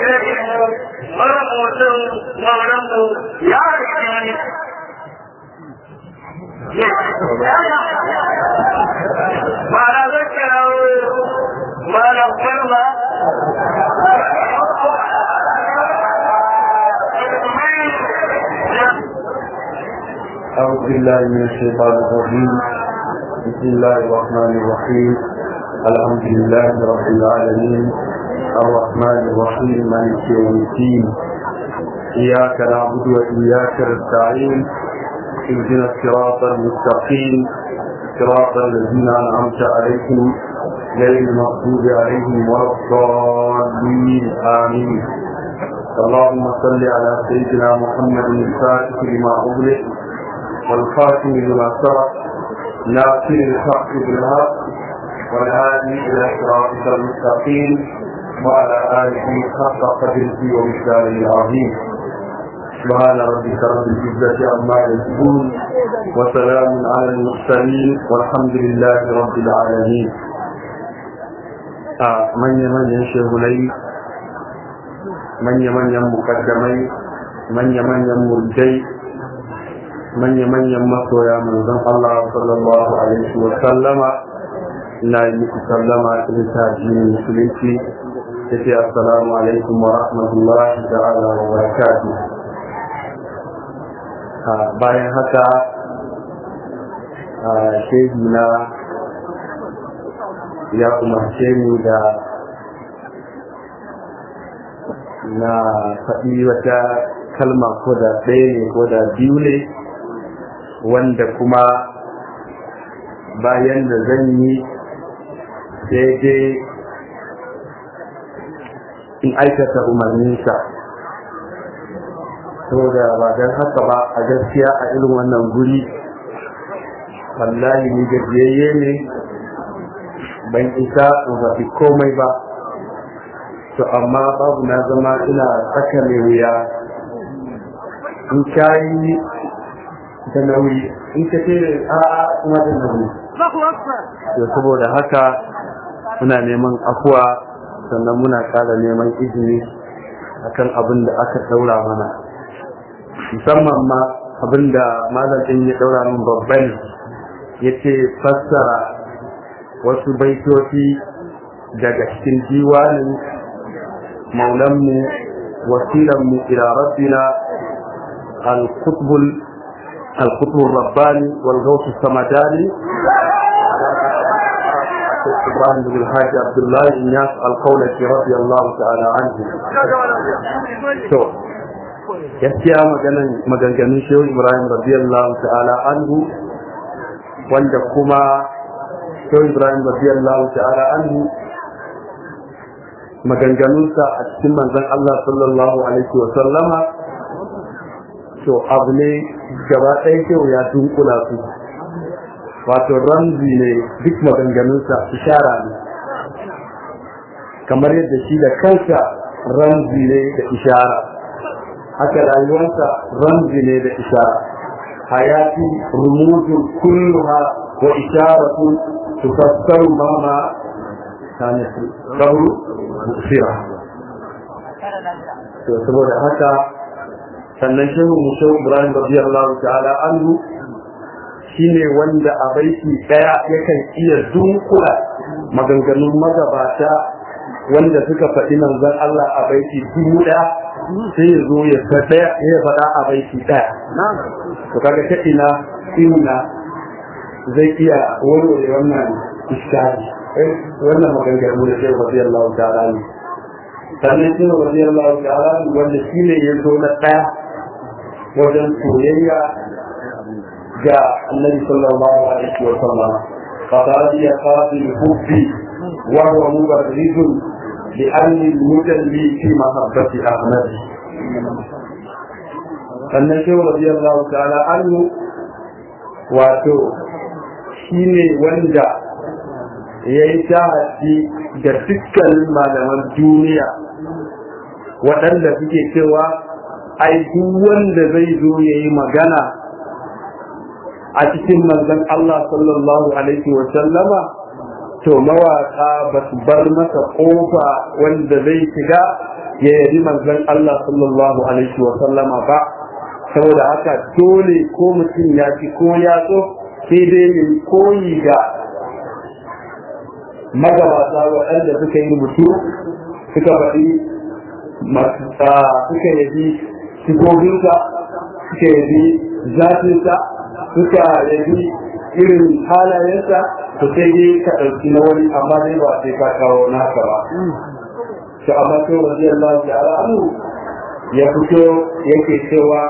shehu maramutun mauranmu ya rike Mana zai kirawo mana farma أعوذ بالله من الشيطان الرجيم بسم الله الرحمن الرحيم الحمد لله رب العالمين الرحمن الرحيم مالك يوم الدين إياك نعبد وإياك نستعين اهدنا الصراط المستقيم صراط الذين أنعمت عليهم غير المغضوب عليهم ولا الضالين آمين اللهم صل على سيدنا محمد الفاتح لما أغلق والخاتم لما سبق ناصر الحق بالحق والهادي الى صراطك المستقيم وعلى اله حق قدره ومثاله العظيم سبحان ربك رب العزه عما يصفون وسلام على المرسلين والحمد لله رب العالمين من يمن ينشغلي من يمن مقدمي من يمن مرجي manya-manyan masoya manzon Allah sallallahu alaihi wa sallama ina yi muku sallama ta littafin musulunci ta ce assalamu alaikum wa rahmatullahi ta'ala wa barakatuh bayan haka shehi na ya umarce ni da na faɗi wata kalma ko da ɗaya ne ko da biyu ne wanda kuma bayan da zan yi daidai in aikata umarninsa saboda ba don haka ba a gaskiya a irin wannan guri wallahi ni gajiyayye ne ban isa in zafi komai ba to amma babu na zama ina tsaka mai wuya in kayi da nauyi in ka ce a kuma da nauyi to saboda haka muna neman afuwa sannan muna ƙara neman izini akan abin da aka daura mana musamman ma abin da malam ɗin ya daura min babban ya ce fassara wasu baitoci daga cikin diwanin maulanmu wasilanmu ila rabbina al-qutbul القطب الرباني والغوث السمداني إبراهيم بن الحاج عبد الله الناس القولة رضي الله تعالى عنه to gaskiya maganganun shehu ibrahim radiyallahu ta'ala anhu wanda kuma shehu ibrahim radiyallahu ta'ala anhu maganganunsa a cikin manzon Allah sallallahu alaihi wa sallama to abu ne gaba ɗaya kyau ya dunkula su wato ramzi ne duk maganganunsa ishara ne kamar yadda shi da kansa ramzi ne da ishara haka rayuwarsa ramzi ne da ishara hayati rumuzun kulluha wa isharatu tufassaru ma ma kana sabu musira to saboda haka sannan shehu musa ibrahim radiyallahu ta'ala anhu shine wanda a baiti daya yakan iya dunkula maganganun magabata wanda suka faɗi manzon Allah a baiti dubu daya sai ya zo ya faɗa ya faɗa a baiti daya to kaga ta ina ina zai iya warware wannan iskari wannan maganganu da shehu radiyallahu ta'ala ne sannan shehu radiyallahu ta'ala wanda shine ya zo na daya wajen soyayya ga annabi sallallahu alaihi wa sallam فقال يا قاضي الحب وهو مبرز لأني المجلي في محبة أحمد النبي رضي الله تعالى عنه واتو shine wanda ya yi shahadi da dukkanin malaman duniya waɗanda suke cewa ai duk wanda zai zo ya yi magana a cikin manzon Allah sallallahu alaihi wa sallama to mawaka ba su bar masa kofa wanda zai shiga ya yabi manzon Allah sallallahu alaihi wa sallama ba saboda haka dole ko mutum ya ci ko ya so sai dai ya koyi ga magabata waɗanda suka yi rubutu suka faɗi suka yabi sifobinsa suka yabi zafinsa suka yabi irin halayensa to sai dai ka ɗauki na wani amma dai ba sai ka kawo naka ba to amma sai wajen Allah ta'ala anhu ya fito yake cewa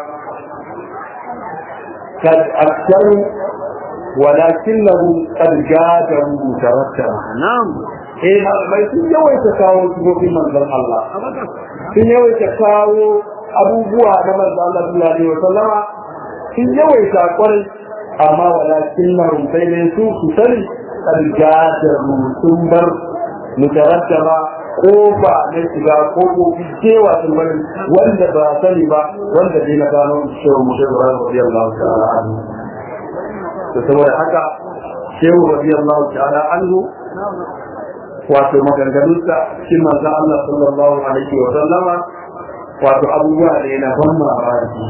kad aksaru ولكنه قد جادوا ترتبا نعم eh malamai sun yawaita kawo sifofin manzon Allah sun yawaita kawo abubuwa na manzon Allah sallallahu alaihi wasallama sun yawaita kwarai amma walakin na sai ne su su sani kad jadaru sun bar mutarattaba kofa na shiga kofofi cewa sun bari wanda ba sani ba wanda dai na gano shi mu da radiyallahu ta'ala anhu to saboda haka shehu radiyallahu ta'ala anhu wato maganganunsa shi manzo Allah sallallahu alaihi wa sallama wato abubuwa ne na ban mamaki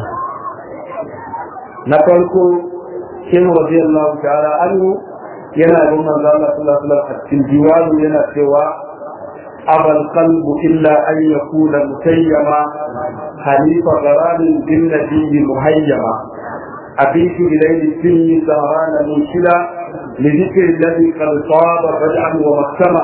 na farko shehu radiyallahu ta'ala anhu yana bin manzo Allah sallallahu alaihi wa sallam a cikin diwanu yana cewa أبى القلب إلا أن يكون مسيما حليف غرام بالنبي مهيما أبيت إليه السن سهران منشلا لذكر الذي قد صاب رجعا ومكتما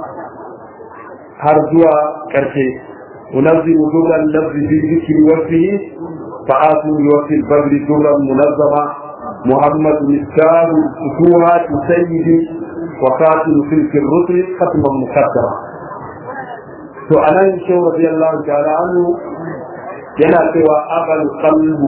هرجوا كرشي أنظم دور اللفظ في ذكر وفيه فآتوا بوفي البدر دورا منظما محمد مفتاح فتوحات سيدي وقاتل تلك الرسل ختما مقدما to anan shi radiyallahu ta'ala anhu yana cewa aqal qalbu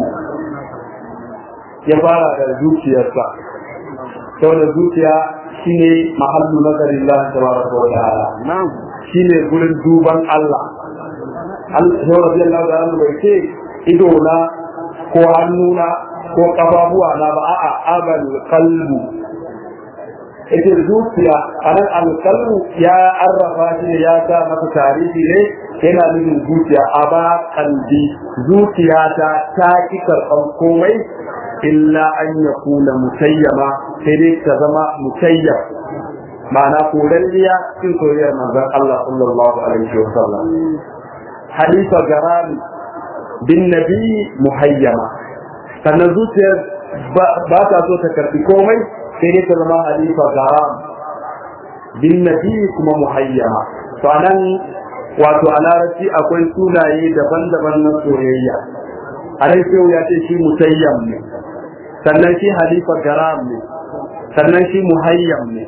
ya fara da zuciyarsa saboda zuciya shine mahallu nazarin Allah tabaraka wa ta'ala na'am shine gurin duban Allah Allah shi radiyallahu ta'ala anhu bai ce ido na ko hannuna ko kafafuwa na ba a'a aqal qalbu ita zuciya a nan alƙalmu ya arrafa shi ne ya sa masa tarihi ne yana nufin zuciya a ba kalbi zuciya ta ta ki karɓar komai illa an ya kula mutayyama sai dai ta zama mutayyam ma'ana koralliya cikin soyayyar manzon Allah sallallahu alaihi wa sallam halifa garami bin nabi muhayyama sannan zuciyar ba ta so ta karɓi komai sai dai ta zama halifa garam bin nabi kuma muhayyama to anan wato a larabci akwai sunaye daban-daban na soyayya a nan sai ya ce shi mutayyam ne sannan shi halifa garam ne sannan shi muhayyam ne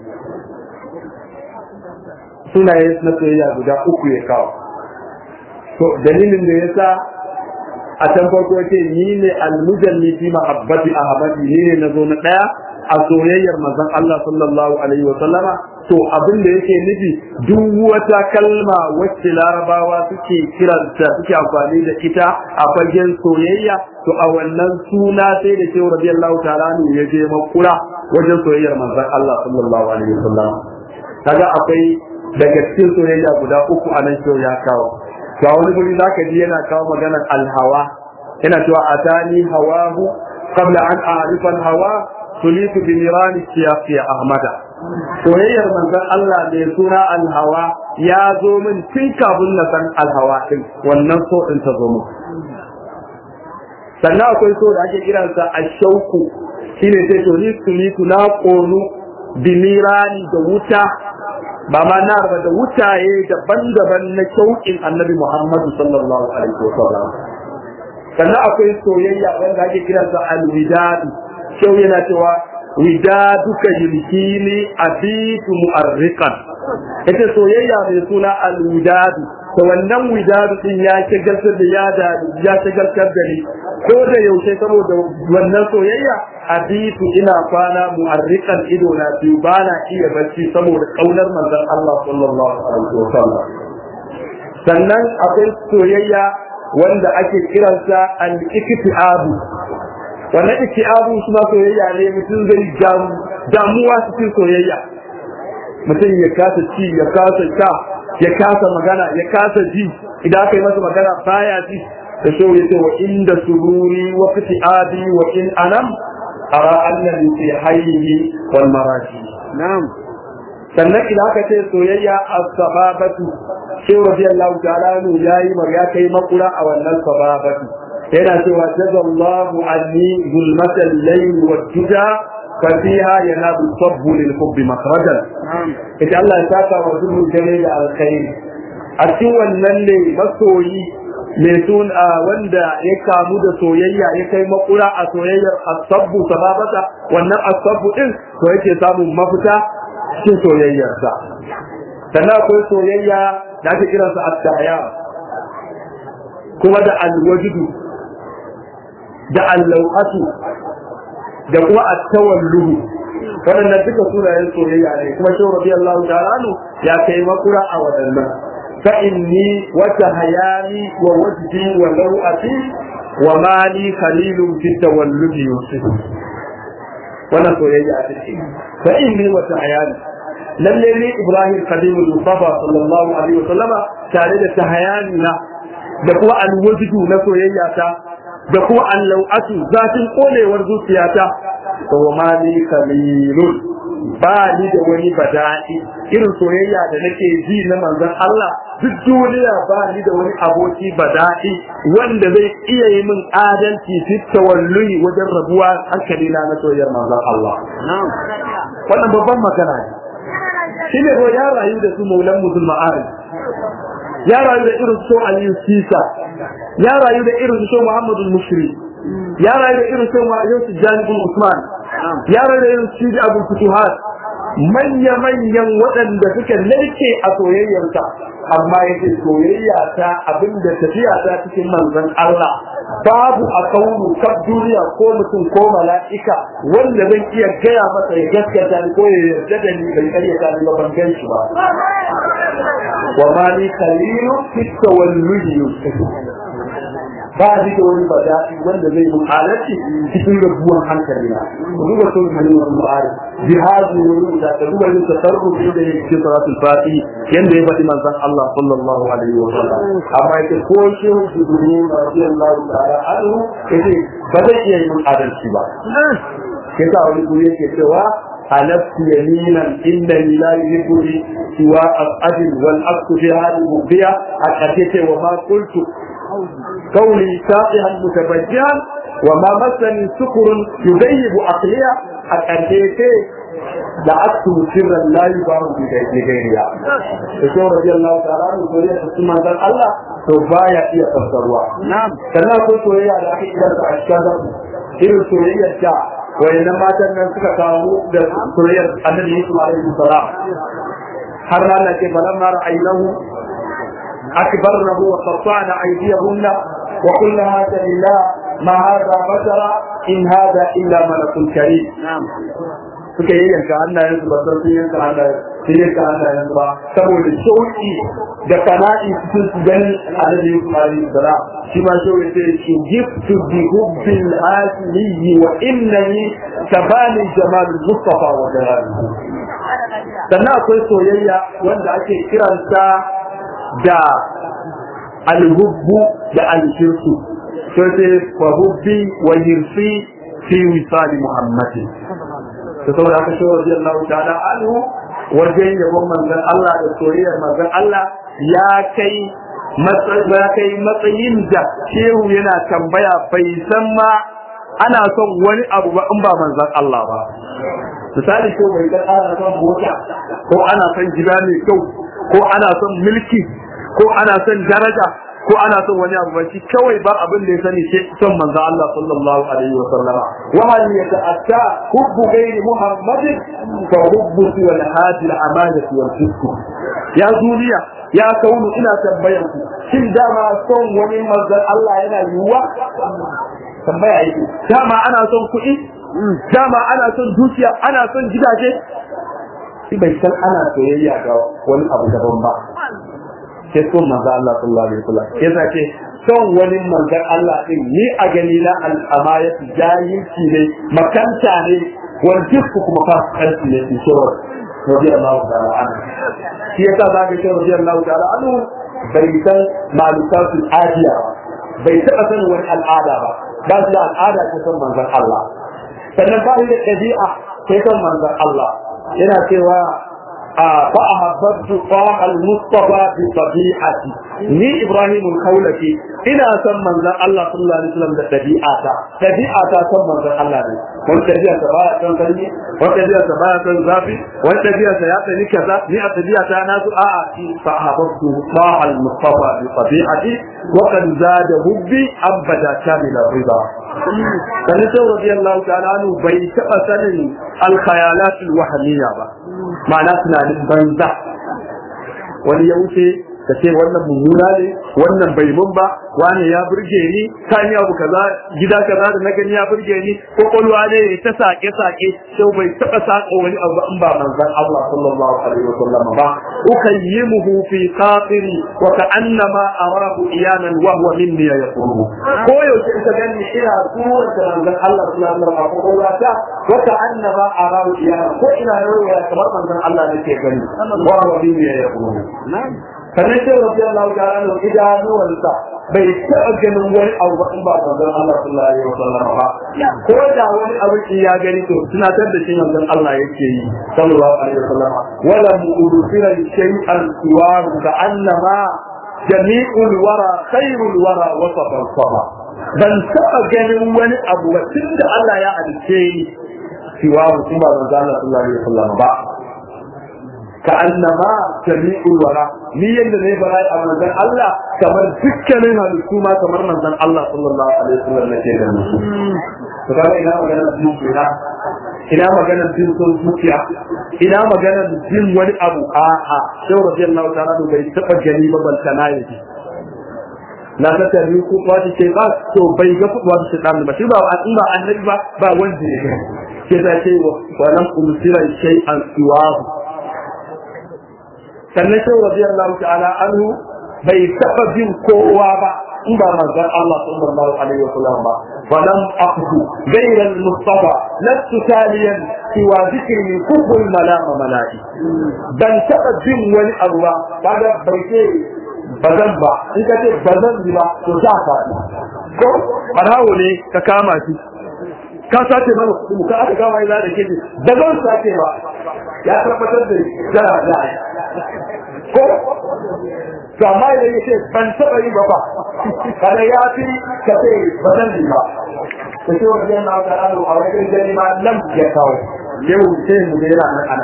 sunaye na soyayya guda uku ya kawo to dalilin da yasa a can farko ce ni ne almujalli fi mahabbati ahmadi ni ne nazo na daya a soyayyar manzon Allah sallallahu alaihi wa sallama to abin da yake nufi duk wata kalma wacce larabawa suke kiranta suke amfani da ita a fagen soyayya to a wannan suna sai da cewa radiyallahu ta'ala ne ya je makura wajen soyayyar manzon Allah sallallahu alaihi wa sallama kaga akwai daga cikin soyayya guda uku a nan ya kawo ga wani guri zaka ji yana kawo maganar alhawa yana cewa atani hawahu qabla an a'rifa hawa tulitu bi nirani siyaqi ahmada soyayyar manzon Allah mai suna alhawa ya zo min tun kafin na san alhawa din wannan so din ta zo min sannan akwai so da ake kiransa ashauku shine sai to ni tulitu na konu bi nirani da wuta ba ma na ba da wutaye daban-daban na shauƙin annabi Muhammadu sallallahu alaihi wa sallam sannan akwai soyayya wanda ake kiransa alwidadu shau yana cewa widaduka yulkini abitu mu'arriqan ita soyayya mai suna alwidadu to wannan widadu din ya shagaltar da ya da ya shagaltar da ni ko da yaushe saboda wannan soyayya abitu ina kwana mu'arriqan ido na biyu bana iya bacci saboda kaunar manzon Allah sallallahu alaihi wasallam sannan akwai soyayya wanda ake kiransa al-iktiabu wannan iktiabu shi ma soyayya ne mutum zai damuwa cikin soyayya mutum ya kasa ci ya kasa sha ya kasa magana ya kasa ji idan aka yi masa magana baya ji da shi ya ce wa inda sururi wa fiti'adi wa in anam ara annabi fi hayyihi wal maraji na'am sannan idan aka ce soyayya as-sababatu shi radiyallahu ta'ala nu yayi mar ya kai makura a wannan sababatu yana cewa jazallahu anni zulmatal layl wad duja fa fiha yanabu sabbu lil hubbi makhrajan na'am ita Allah ya saka wa dukkan dare da alkhairi a cikin wannan ne masoyi mai suna wanda ya kamu da soyayya ya kai makura a soyayyar asabbu sababata wannan asabbu din to yake samun mafita cikin soyayyarsa sannan akwai soyayya da ake kiransa at-tahya kuma da al-wajdu da al-lawatu da kuma at-tawalluhu waɗannan duka sunayen soyayya ne kuma shi radiyallahu ta'ala anhu ya kai makura a waɗannan fa inni wa tahayani wa wajdi wa lawati wa mali khalilun fi tawalludi yusuf wannan soyayya a cikin fa inni wa tahayani lalle ne ibrahim khalilul mustafa sallallahu alaihi wa sallama tare da tahayani na da kuma alwajdu na soyayya ta da kuma allau'atu zatin kolewar zuciyata wa ma ni kalilun ba ni da wani bada'i irin soyayya da nake ji na manzon Allah duk duniya ba ni da wani aboki bada'i wanda zai iya yi min adalci fi tawalluyi wajen rabuwa hankali na na soyayyar manzon Allah na'am wannan babban magana ne shine ko ya rayu da su maulan musulma'ari ya rayu da irin so Aliyu Sisa ya rayu da irin so Muhammadu Mushri ya rayu da irin so Yusuf Janibul Usman ya rayu da irin Sidi Abu Futuhat manya manyan waɗanda suka narke a soyayyarsa amma yake soyayya ta abinda tafiya ta cikin manzon Allah babu a kaunu kaf duniya ko mutum ko mala'ika wanda zan iya gaya masa ya gaskata ni ko ya yarda da ni bai karyata ni ba ban gan shi ba wa ma ni khalilu fi tawalludi ba shi da wani bada'i wanda zai mun halarci cikin rabuwan hankali na duba sun hannun wani ma'ari jihadi ne da ta duba yin tasarrufi da yake cikin salatul fati yanda ya faɗi manzon Allah sallallahu alaihi wa sallam amma yake ko shi su duni radiyallahu ta'ala anhu yace ba zai iya yin adalci ba yasa wani guri yake cewa حلفت يمينا انني لا يهبني سوى الأجل والأكس في هذه المغبية أتيت وما قلت قولي ساقها متبجها وما مسني سكر يذيب عقليا أتيت دعت سرا لا يباع بغيرها يقول رضي الله تعالى عنه سوريا تسمى الله to baya iya fassarwa na'am sannan akwai soyayya da ake kiransa a cikin irin soyayyar da wayannan matan nan suka kawo da soyayyar annabi Yusuf alaihi salam har Allah ke falan ma ra'aynahu akbarnahu wa qatta'na aydiyahunna wa qulna hada lillah ma hada bashara in hada illa malakun karim na'am suka yi yanka hannayen su ba san sun yanka hannayen sun yanka hannayen su ba saboda shauki da kana'i cikin su ganin annabi Yusuf alaihi salam shi ma shauki sai shi giftu bi hubbil asli wa innani tabani jamal mustafa wa jalalihi sannan akwai soyayya wanda ake kiransa da alhubbu da alshirku sai sai wa hubbi wa hirsi fi wisali muhammadin da saboda haka shi wajen Allah ta'ala anhu wajen yabon manzon Allah da soyayyar manzon Allah ya kai ya kai matsayin da shehu yana tambaya bai san ma ana son wani abu ba in ba manzon Allah ba misali ko bai ga ana son mota ko ana son gida mai kyau ko ana son mulki ko ana son daraja ko ana son wani abu ba shi kawai ba abin da ya sani sai son manzo Allah sallallahu alaihi wa sallama wa hal yata'atta hubbu ghairi muhammadin fa hubbu wal hadi al amanati wal fisq ya duniya ya kaunu ina tambayan ku shin dama son wani manzo Allah yana yiwuwa tambaya yake dama ana son kuɗi dama ana son dukiya ana son gidaje shi bai san ana soyayya ga wani abu daban ba sai son manzo Allah sallallahu alaihi wasallam yasa ce son wani manzon Allah din ni a gani na al'amayat jahilci ne makanta ne wal jisku kuma fasikanci ne in shawar radiyallahu ta'ala anhu shi yasa za ka ce radiyallahu ta'ala anhu bai san malukatul adiya ba bai taɓa sanin wani al'ada ba ba su da al'ada ta san manzon Allah sannan ba da ɗabi'a ta san manzon Allah yana cewa fa ahabbtu qaha al-mustafa bi tabi'ati ni ibrahim al-khawlaki ina san manzon Allah sallallahu alaihi wasallam da ɗabi'ata ɗabi'ata san manzon Allah ne wani ɗabi'arsa baya san sanyi wani ɗabi'arsa baya san zafi wani ɗabi'arsa ya tsani kaza ni a ɗabi'ata na su a'a shi fa ahabbtu qaha al-mustafa bi tabi'ati wa kan zada hubbi abada kamila rida sani sai radiyallahu ta'ala anhu bai taɓa sanin al-khayalat al-wahmiyya ba ma'ana tunanin banza wani ya wuce ka ce wannan mummuna ne wannan bai mun ba wani ya burge ni kan yi abu kaza gida kaza da na gani ya burge ni ko kwalwa ne ta sake sake sai bai taba saka wani abu in ba manzon Allah sallallahu alaihi wasallam ba ukayyimuhu fi qatiri wa ka'annama arahu iyanan wa huwa minni yaqulu ko yaushe ka gani ina surar da manzon Allah sallallahu alaihi wasallam ko wata wa ka'annama arahu iyanan ko ina yawa kamar manzon Allah nake gani wa huwa minni yaqulu sannan sai rabbi Allah ta'ala no idanuwansa bai taɓa ganin wani abu ba in ba manzon Allah sallallahu alaihi wasallam ba ko da wani abu ya gani to tunatar da shi manzon Allah yake yi sallallahu alaihi wasallam wala mu'udira shay'an siwar ka annama jami'ul wara khairul wara wasafa sama ban taɓa ganin wani abu ba tunda Allah ya halice ni siwa mutum ba manzon Allah sallallahu alaihi wasallam ba كأنما جميع الورى ni yanda ne bara a manzon Allah kamar dukkanin halittu ma kamar manzon Allah sallallahu alaihi wasallam nake da su to kaga ina magana jin kira ina magana jin son zuciya ina magana jin wani abu a a sai radiyallahu ta'ala bai taba gani ba balkana yake na ta tari ko kwati ce ba to bai ga kuwa shi dan ba shi ba in ba annabi ba ba wanda ya ga ke ta ce wa lam umsira shay'an siwahu sannan sai radiyallahu ta'ala anhu bai taba bin kowa ba in ba manzon Allah sallallahu alaihi wasallam ba ولم أقف غير المصطفى لست تاليا سوى ذكر كفر الملام ملائي بل تبا جن ولي الله بعد بيتي bazan ba in ka ce bazan ji ba to za ka ko barawo ne ka kama shi ka sace mana kuɗi mu ka aka kama ina da keji da zan sace ba ya tabbatar da jara da ko to amma idan ya ce ban taɓa yi ba ba kada ya fi ka ce ba zan yi ba ta ce wani yana wata alo a wajen gani ma nan ya kawo yau sai mu yana nan ana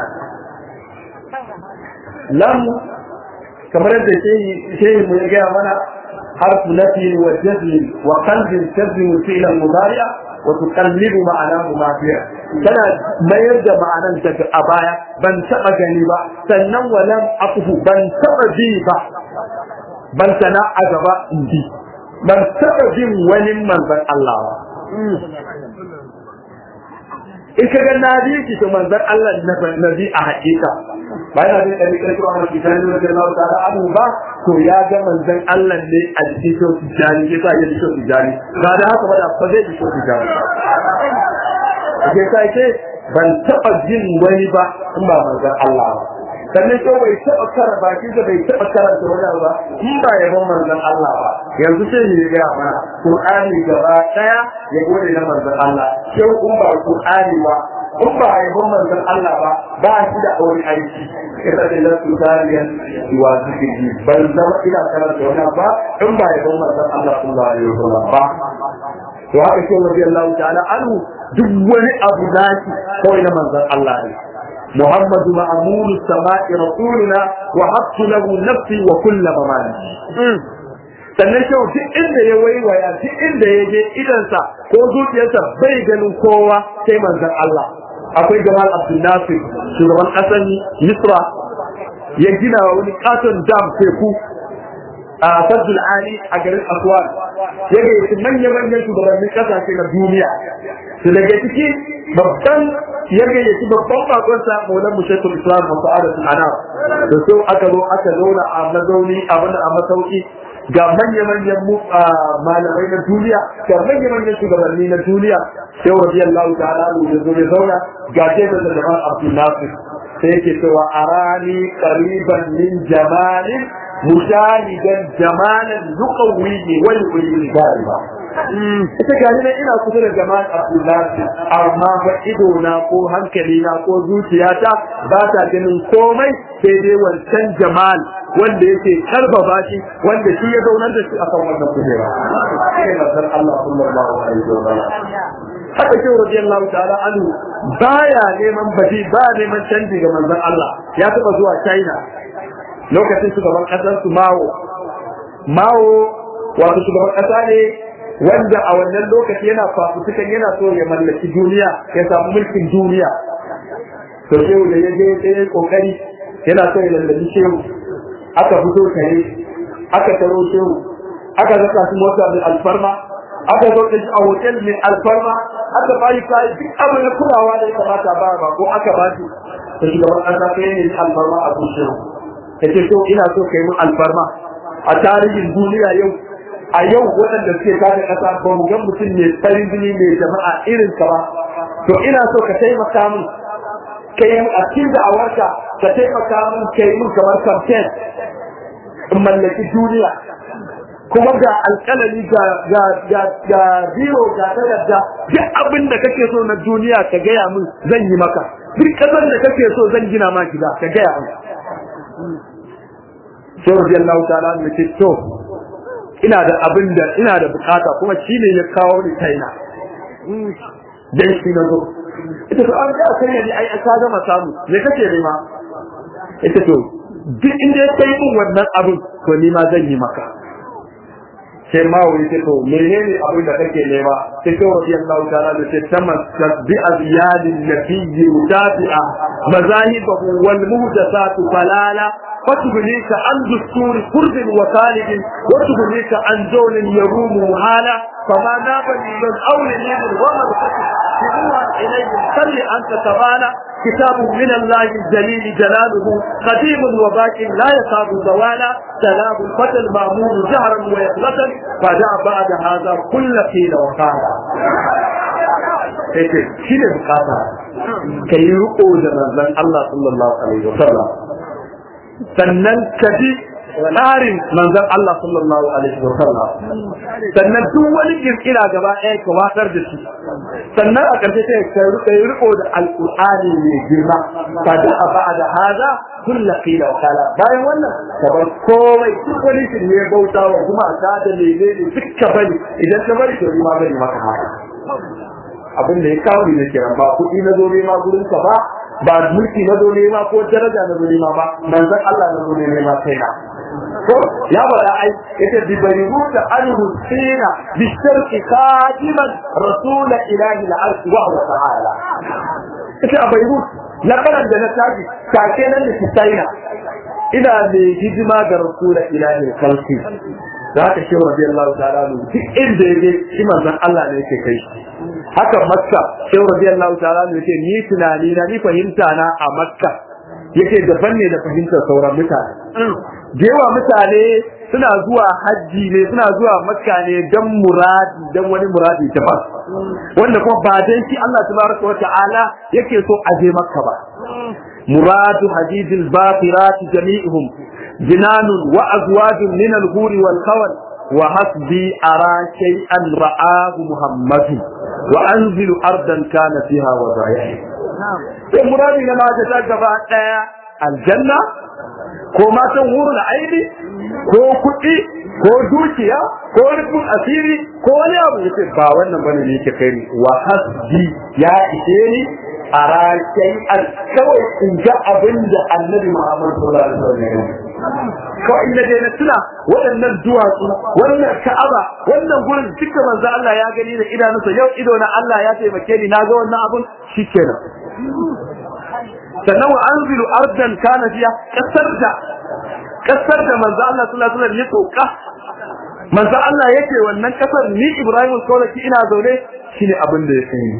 lam kamar yadda shehi mu ya gaya mana harfu nafi wa jazmi wa qalbin tazmi fi'lan mudari'a wa tuqallibu ma'anahu ma fi'a tana mayar da ma'anan daga a baya ban taba gani ba sannan walam afuhu ban taba bi ba ban sana a gaba in bi ban taba bin wani manzon Allah ba in ka ga na bi ki to manzon Allah na bi a hakika ba yana bin ɗari ƙarfi wa mafi tani wa jalla ta da abu ba to ya ga manzon Allah ne a cikin shi tijani ya sa ya shi tijani ba da haka ba da fa zai shi tijani ke sa ke ban taɓa jin wani ba in ba manzon Allah ba sannan ko bai taɓa kara baki da bai taɓa karanta wani ba in ba yabon manzon Allah ba yanzu sai ne ya gaya mana Qur'ani gaba ɗaya ya gode na manzon Allah sai in ba Qur'ani ba in ba yabon manzon Allah ba ba shi da wani aiki ina da lasu tariyan wa zikiri ban zama ina karanta wani ba in ba yabon manzon Allah sallallahu alaihi wasallam ba to haka sai radiyallahu ta'ala anhu duk wani abu zaki kawai na manzon Allah ne محمد مأمون السماء رسولنا وحبت له نفسي وكل ممالي sannan kyau duk inda ya waiwaya duk inda ya je idansa ko zuciyarsa bai ganin kowa sai manzon Allah akwai Jamal Abdul Nasir shugaban ƙasar Misra ya gina wani katon dam teku a Fadul Ali a garin Aswan ya gayyaci manya-manyan shugabannin ƙasashe na duniya su daga ciki babban ya gayyaci babban bakonsa maulan mushaitul islam wa sa'adatul anam da so aka zo aka zauna a mazauni a wani a masauki ga manya-manyan malamai na duniya ga manya-manyan shugabanni na duniya sai radiyallahu ta'ala da zo ya zauna ga jefa da jama'ar abdul nasir sai yake cewa arani qariban min jamalin mushahidan jamalan yuqawwi wal ulil gariba ita gani na ina kusa da jama'an abdullahi amma ba ido na ko hankali na ko zuciyata ba ta ganin komai sai dai wancan jamal wanda yake karbaba shi wanda shi ya zaunar da shi akan wannan kujera sai nasar Allah sallallahu alaihi wa sallam haka shi radiyallahu ta'ala anhu baya neman baji ba neman canji ga manzon Allah ya taba zuwa China lokacin shugaban kasar su Mao Mao wato shugaban kasa ne wanda a wannan lokaci yana fafutukan yana so ya mallaki duniya ya samu mulkin duniya to shehu da ya je ya kokari yana so ya lallabi shehu aka fito tare aka taro shehu aka zaka su mota mai alfarma aka zo da shi a hotel mai alfarma aka bayi kai duk abin da kulawa da ya kamata ba ba ko aka ba shi to shugaban kasa sai ne alfarma a kun shehu yace to ina so kai mun alfarma a tarihin duniya yau a yau waɗanda suke kada ƙasa ba mu ga mutum mai farin jini mai jama'a irin ka ba to ina so ka taimaka min kai mu a cikin da'awarka ka taimaka min kai min kamar campaign in mallaki duniya kuma ga alƙalami ga ga ga ga biro ga takarda duk abin da kake so na duniya ka gaya min zan yi maka duk ƙasar da kake so zan gina ma gida ka gaya min sai radiyallahu ta'ala ne ce to ina da abin da ina da bukata kuma shi ne ya kawo ni kaina dan shi na zo ita to an ga kai ne ai ka gama samu me kake nema ita to duk inda ya kai min wannan abin to ni ma zan yi maka sai ma wani ce to menene abin da kake nema sai ko rabbi Allah ta'ala da ce tamassak bi azyadin nabiyyi mutafi'a mazahibahu wal muhdathatu falala فتغنيك عن دستور كرد وخالد وتغنيك عن زول يروم مهالا فما نابني من أول يد ومن سبوها إليه صل أنت تبالا كتاب من الله الجليل جلاله قديم وباك لا يصاب زوالا سلام فتى المأمون جهرا ويقظة فدع بعد هذا كل قيل وقالا shi ne bukata ka yi riko da manzon Allah sallallahu alaihi wasallam sannan ka ji tsarin manzon Allah sallallahu alaihi wa sallam sannan duk wani kirkira gaba ɗaya ka watsar da shi sannan a ƙarshe sai ka rika riko da alƙur'ani mai girma ka da a ba da haza kulla qila wa kala bayan wannan ka bar komai duk wani shirye bauta wa kuma ka da lele ne duk ka bari idan ka bari to ma bari maka haka abin da ya kawo ne kiran ba kuɗi na zo nema gurin ka ba ba mulki na zo nema ko daraja na zo nema ba manzon Allah na zo nema kai na ko ya bada ai yace bi bayruta anhu sina bi sharqi qadiman rasul ilahi al-arsh wa huwa ta'ala yace a bayrut lakaran da na taji take nan da kisaina ina mai hidima ga rasul ilahi al-khalqi za ka shi radiyallahu ta'ala duk inda yake shi manzon Allah ne yake kai haka makka sai radiyallahu ta'ala ne yake ni tunani na ni fahimta na a makka yake daban ne da fahimtar sauran mutane da yawa mutane suna zuwa hajji ne suna zuwa makka ne dan muradi dan wani muradi ta ba wanda kuma ba dan shi Allah tabaraka wa ta'ala yake so a je makka ba muradu hadithil baqirat jami'uhum jinanun wa azwajun min al-huri wal khawal wa hasbi ara shay'an ra'ahu muhammadin wa anzilu ardan kana fiha wa zayyi sai muradi na ma ta gaba daya aljanna ko matan hurul aini ko kuɗi ko dukiya ko rufin asiri ko wani abu yace ba wannan bane ne yake kai wa hasbi ya ishe ni a rakai al kawai in ga abin da annabi Muhammad sallallahu alaihi wasallam kawai inda dai na tuna waɗannan duwatsu wannan ka'aba wannan gurin duka manzo Allah ya gani da idanunsa yau ido na Allah ya taimake ni na ga wannan abun shikenan sannan wa anzilu ardan kana fiya kasar da kasar da manzo Allah sallallahu alaihi wasallam ya sauka manzo Allah yake wannan kasar ni Ibrahim Kaulaki ina zaune shine abin da ya sani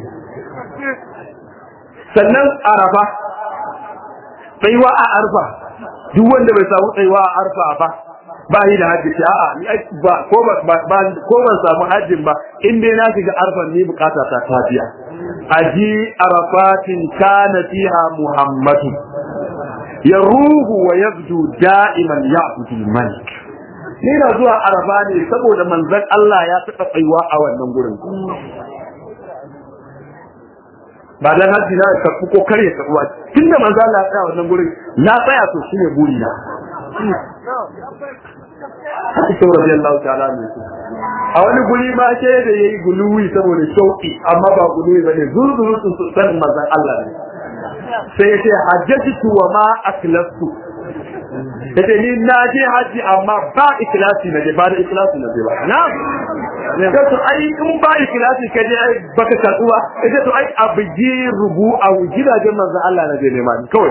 sannan arafa tsayuwa a arfa duk wanda bai samu tsayuwa a arfa ba ba yi da hajji a'a ni ba ko ba ko ban samu hajjin ba in dai na shiga arfan ni bukata ta tafiya aji arafatin kana fiha muhammadu ya ruhu wa yabdu da'iman ya'budu malik ni na zuwa araba ne saboda manzon Allah ya taɓa tsayuwa a wannan gurin ba dan haji na karɓi ko kare karɓuwa tunda manzon Allah ya tsaya wannan gurin na tsaya to shine buri na Ita radiyallahu ta'ala ne a wani guri ma ke da yayi guluwi saboda shauki amma ba guluwi bane zuzuru su san manzon Allah ne sai ya ce hajjatu wa ma aklastu yace ni na je haji amma ba ikhlasi na je ba da ikhlasi na je ba na'am ne to ai in ba ikhlasi ka je ai baka karbuwa yace to ai abji rubu a gidajen manzon Allah na je ne ma kawai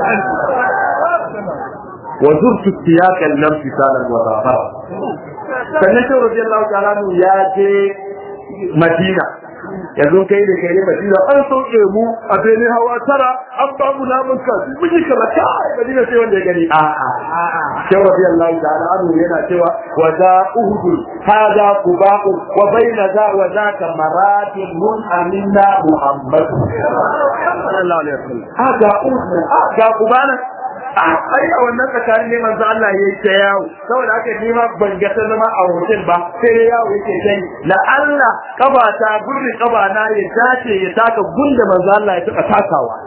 wa zurtu tiyakan lam fisalan wa rafa sannan sai radiyallahu ta'ala ya je Madina yanzu kai da kai Madina an sauke mu a bene hawa tara an ba mu namun ka mun yi kala ta Madina sai wanda ya gani a a sai radiyallahu ta'ala anhu yana cewa wa za uhud hada qubaqu wa baina za wa za ka maratin mun aminna muhammad sallallahu alaihi wasallam hada uhud hada qubana ai a wannan tsakanin ne manzo Allah ya yi ta yawo saboda haka ni ma ban ga ta zama a hotel ba sai ya yawo yake kai la Allah kaba ta gurbi kaba na ya dace ya taka gunda manzo Allah ya taba takawa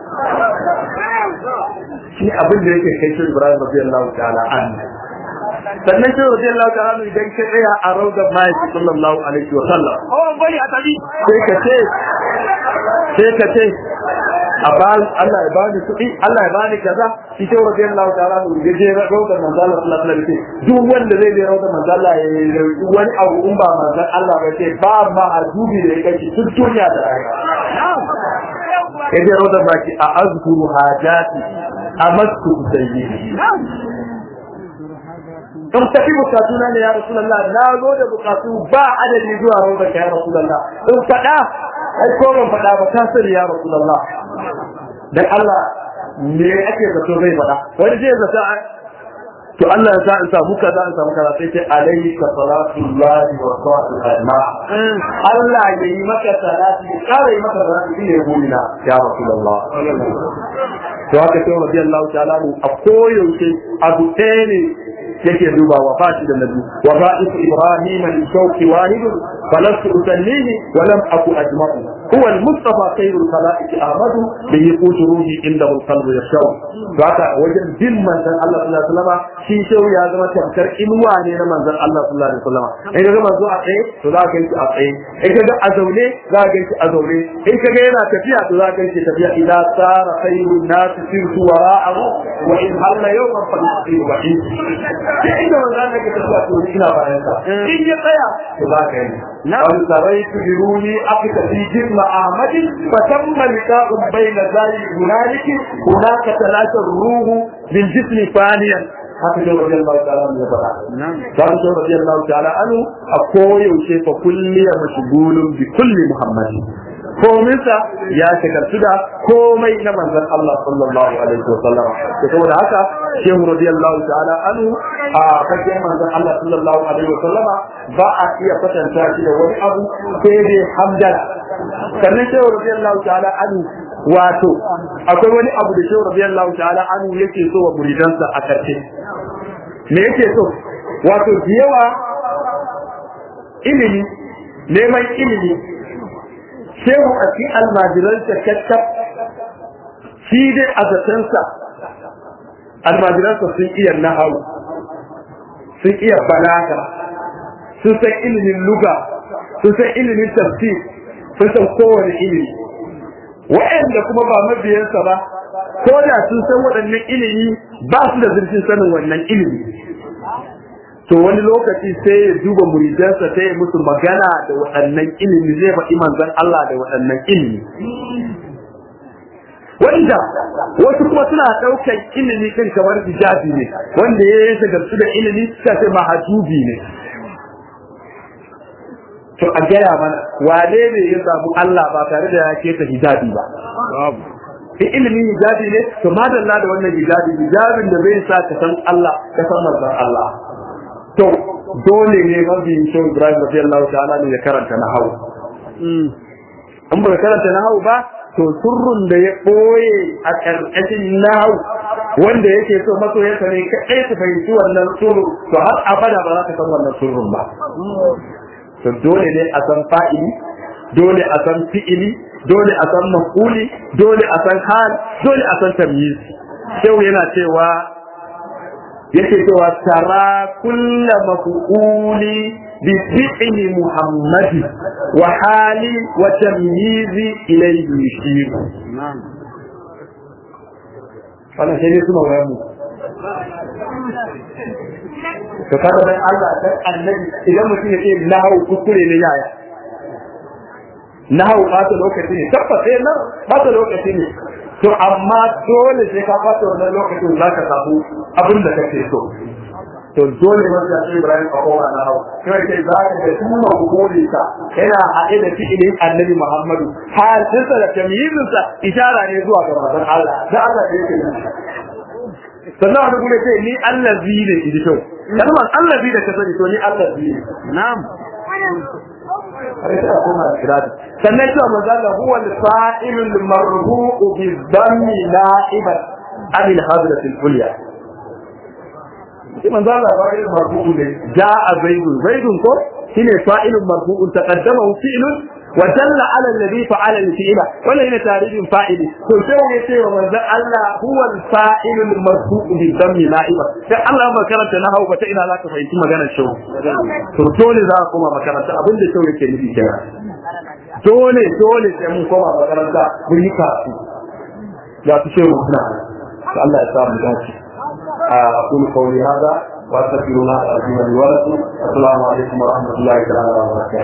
shi abin da yake kai shi Ibrahim radiyallahu ta'ala anhu sannan shi radiyallahu ta'ala anhu idan ka tsaya a rawdar mai sallallahu alaihi wa sallam oh bari a tabi sai ka ce sai ka ce a ba Allah ya bani kuɗi Allah ya bani kaza shi ce wa biyan Allah ta'ala mu je je rawda manzo Allah sallallahu alaihi wasallam duk wanda zai je rawda manzo Allah ya yi wani abu in ba manzo Allah ba ce ba ma azubi da yake duk duniya da rayuwa ya je rawda baki a azkuru hajati amasku sayyidi in tafi bukatuna ne ya Rasulullah na zo da bukatu ba adadi zuwa rawda ka ya Rasulullah in faɗa ai ko ban faɗa ba ka sani ya Rasulullah dan Allah me ake zato zai faɗa wani zai zata to Allah ya sa in samu kaza in samu kaza sai ce alayka salatullahi wa salatu ajma Allah ya yi maka salati ya kare yi maka salati shi ne gurina ya Rasulullah to haka sai radiyallahu ta'ala a koyaushe abu ɗaya ne yake duba wafati da nabi wa ba'ith ibrahim li shawqi wahid falastu usallihi wa lam aku ajma'u huwa al-mustafa khairul khalaiq ahmad bi yaqut ruhi inda al-qalb yashaw to haka wajen bin manzon Allah sallallahu alaihi wasallam shi shau ya zama tamkar inuwa ne na manzon Allah sallallahu alaihi wasallam in ga manzo a tsaye to za ka yi a tsaye in ga a zaune za ka yi a zaune in ka ga yana tafiya to za ka yi tafiya ila sara khairun nas sirtu wara'ahu wa in halla yawman fa yusiru wa'id sai inda manzo Allah ke tafiya to ina bayan sa in ya tsaya to za ka yi wal saraitu biruni aqta fi jisma ahmad fa tamma liqa'u bayna zali hunaliki hunaka talata ruhu bil jismi faniyan haka shi rabbi Allah ta'ala ya faɗa dan shi rabbi Allah ta'ala anu a koyaushe fa kulli mashghulun bi kulli muhammadin kominsa ya shakartu da komai na manzon Allah sallallahu alaihi wa sallam to saboda haka shehu radiyallahu ta'ala anhu a fagen manzon Allah sallallahu alaihi wa sallama ba a iya kwatanta shi da wani abu sai dai hamdala sannan shehu radiyallahu ta'ala anhu wato akwai wani abu da shehu radiyallahu ta'ala anhu yake so wa muridansa a karshe me yake so wato da yawa ilimi neman ilimi shehu a fi almajiransa kakkaf shi dai a zatensa almajiransa sun iya nahawu sun iya balaga sun san ilimin luga sun san ilimin tafsir sun san kowane ilimi wa'anda kuma ba mabiyansa ba ko da sun san waɗannan ilimi ba su da zurfin sanin wannan ilimi to wani lokaci sai ya duba muridansa sai ya musu magana da waɗannan ilimi zai faɗi manzon Allah da waɗannan ilimi wanda wasu kuma suna ɗaukar ilimi kan kamar hijabi ne wanda ya yi shagartu da ilimi suka ce mahajubi ne to a gaya mana wane ne ya samu Allah ba tare da ya keta hijabi ba in ilimin hijabi ne to madalla da wannan hijabi hijabin da zai sa ka san Allah ka san manzon Allah to dole ne mabiyin shi Ibrahim radiyallahu ta'ala ne ya karanta nahawu in ba karanta nahawu ba to surrun da ya boye a karkashin nahawu wanda yake so masoyansa ne kaɗai su fahimci wannan suru to har abada ba za ka san wannan surun ba to dole ne a san fa'ili dole a san fi'ili dole a san maf'uli dole a san hal dole a san tamyiz shehu yana cewa yake cewa tara kulla maf'uli bi fi'li muhammadi wa hali wa tamyizi ilayhi yushir wannan sai ne kuma wayan mu to kaga dan Allah dan annabi idan mutum ya ce lahu kuskure ne yaya nahawu ɓata lokaci ne tabbas sai nan ɓata lokaci ne to amma dole sai ka ɓata wannan lokacin za ka samu abin da kake so to dole ne wanda sai Ibrahim a kowa na hawa kai kai za ka ga kuma hukuri ka yana haɗe da fi'ilin Annabi Muhammadu har sai da tamyizin sa ishara ne zuwa ga manzon Allah da Allah da yake sannan wani gure sai ni allazi ne idi to kalmar allazi da ka sani to ni allazi ne na'am sannan cewa manzala huwa al-fa'ilul marfu'u bi dhammi na'iban an al-hadrat al-ulya shi manzala fa'ilul marfu'u ne ja'a zaidun zaidun ko shine fa'ilun marfu'un taqaddama fi'lun wa dalla 'ala alladhi fa'ala al-fi'la wannan yana tarihin fa'ili to sai ya ce wa manzon Allah huwa al-fa'ilul marfu'u bi dhammi na'iban sai Allah ba karanta na hauka ta ina za ka fahimci maganar shi to dole za ka koma makaranta abinda shi yake nufi kenan dole dole sai mun koma makaranta mun yi kasu ya fi shehu suna to Allah ya sa mu dace a kun kauli hada wa astaghfirullah alazim li wa lakum assalamu alaikum wa rahmatullahi wa barakatuh